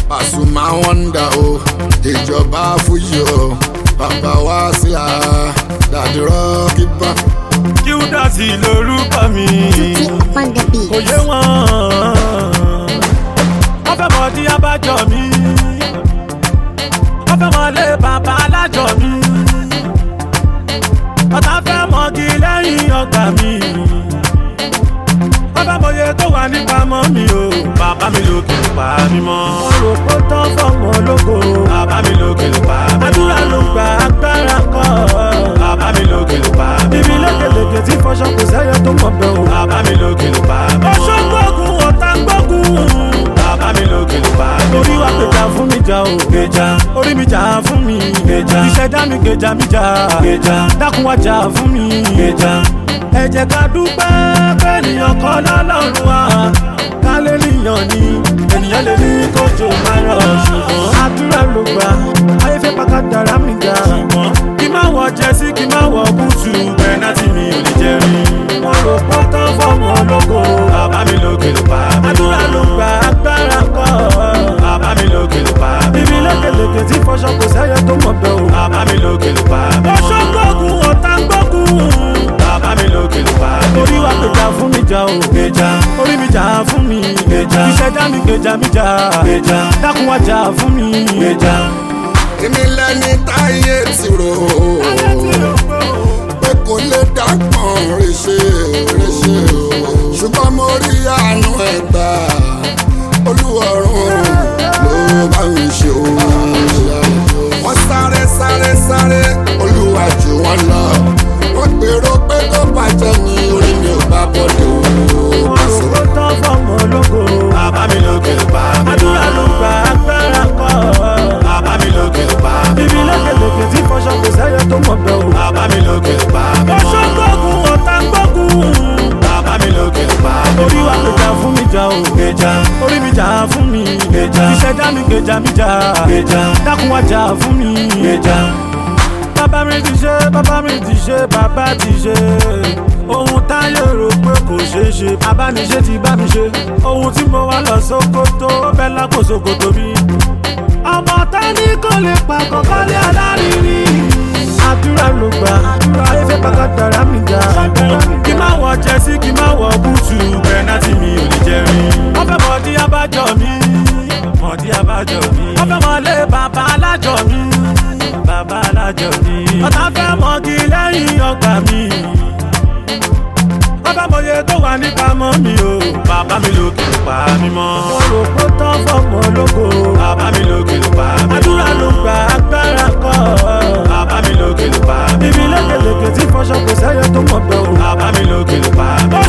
Pasuma wọ́ndà o ìjọba fújì o bàbá wa sílà dàdí rọ́ọ̀kì bá. Qdotty lorúkọ mi on the beat. kò yé wọn. wọ́n fẹ́ mọ di abájọ mi wọ́n fẹ́ mọ lé bàbá alájọ mi ọ̀tá fẹ́ mọ́gi lẹ́yìn ọgbà mi wọ́n fẹ́ mọye tó wà nípamọ́ mi o bàbá mi lókè ló pa mí mọ́. mo rò pé tán fọmọ ológo bàbá mi lókè ló pa mí mọ́. àdúrà ló gba agbára kọ́ bàbá mi lókè ló pa mí mọ́. bíbí lékeleke tí fọṣọ kò sẹ́yẹ tó mọ̀ bẹ́ẹ̀ o bàbá mi lókè ló pa mí mọ́. ọṣọ gbógun ọ̀tá gbógun bàbá mi lókè ló pa mí mọ́. orí wa gbèjà fún mi jà o gbèjà orí mi jà fún mi gbèjà ìṣẹ̀dá mi gbèjà mi jà gbèjà dákun wá jà fún mi gbèjà ẹ jẹ́ ká dúpẹ́ kẹ́nìyàn kọ́ lọ́lọ́run wa ká lè níyàn ni ènìyàn lè ní kójò máa rọ̀ ṣùgbọ́n àdúrà ló gbà ayé fẹ́ pàkà dára mi ga ṣùgbọ́n kí má wọ jẹ́sí kí má wọ búùtù pẹ́nátì mi ò lè jẹ́ rí wọ́n rò pọ́ tán fọ́ọ̀mù ológo bàbá mi lókè ló pa mí mọ́ àdúrà ló gbà agbára kọ́ bàbá mi lókè ló pa mí mọ́ bíbí lékeleke tí fọṣọ kò sẹ́yẹ tó mọ̀ bẹ́ẹ̀ o bàbá mi lókè ló pa mí mọ́ ọṣọ gbógun ọ̀tá gbógun bàbá mi lókè ló pa mí mọ́ orí wa gbèjà fún mi jà o gbèjà orí mi jà fún mi gbèjà ìṣẹ̀dá mi gbèjà mi jà gbèjà dákun wá jà fún mi gbèjà. èmi lẹni táyé ti rò ó pé kò lè dágbọ̀n ríṣe ríṣe o ṣùgbọ́n mo rí àánú ẹ̀ gbà olúwọ̀run ló bá mi ṣe o. wọ́n sáré sáré sáré olúwa jù wọ́n lọ wọ́n gbèrò pé kó bàjẹ́ ní orí mi ò bá bọ́dọ̀ o. wọ́n rò ó tán fọ́ọ̀mù ológo bàbá mi lókè ló pa mí mọ́ àdúrà ló gba agbára kọ́ bàbá mi lókè ló pa mí mọ́ bíbí lékeleke tí fọṣọ kò sẹ́yẹ tó mọ̀ bẹ́ẹ̀ o bàbá mi lókè ló pa mí mọ́ ọṣọ gbógun ọ̀tá gbógun bàbá mi lókè ló pa mí mọ́ orí wa gbèjà fún mi jà o gbèjà orí mi jà fún mi gbèjà ìṣẹ̀dá mi gbèjà mi jà gbèjà dákun wá jà fún mi gbèjà bàbá mi ti ṣe bàbá mi ti ṣe bàbá ti ṣe ohun táyé rò pé kò ṣeé ṣe abániṣe ti bá mi ṣe ohun tí mo wá lọ sókótó bẹ́ẹ̀ lápò sókótó mi. ọmọ tání kò lè pa kọ́kọ́lé alárinrin àdúrà ló gbà ayé fẹ́ pàkà dára mi ga kí má wọ jẹ́sí kí má wọ búùtù pẹ́nátì mi ò lè jẹ́ rí. wọ́n fẹ́ mọ̀ dí abájọ mi mọ̀ dí abájọ mi. wọ́n fẹ́ mọ̀ lé bàbá alájọ mi bàbá alájọ mi. ọ̀tá fẹ́ mọ́gi lẹ́yìn ọgbà mi. wọ́n fẹ́ mọye tó wà nípamọ́ mi o. bàbá mi lókè ló pa mí mọ́. mo rò pé tán fọ́ọ̀mù ológo. bàbá mi lókè ló pa mí mọ́. àdúrà ló gba agbára kọ́. bàbá mi lókè ló pa mí mọ́. bíbí lékeleke tí fọṣọ kò sẹ́yẹ tó mọ̀ bẹ́ẹ̀ o. bàbá mi lókè ló pa mí mọ́.